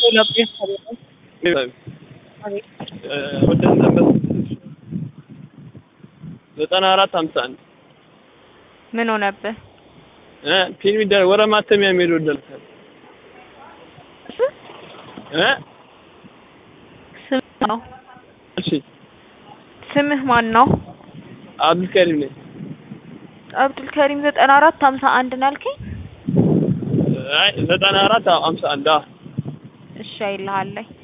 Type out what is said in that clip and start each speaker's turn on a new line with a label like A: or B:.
A: ለቤት አቤት
B: ወደ ነበር ዘጠና አራት ሀምሳ አንድ
A: ምን ሆነብህ?
B: እ ፊልም ይደረግ ወረ ማተሚያ የሚሄድ ወደልታል እ
A: ስምህ ነው
B: እሺ
A: ስምህ ማን ነው?
B: አብዱልከሪም ነኝ።
A: አብዱል ከሪም ዘጠና አራት ሀምሳ አንድ ነው ያልከኝ?
B: አይ ዘጠና አራት ሀምሳ አንድ አዎ
A: እሺ አይልሃለኝ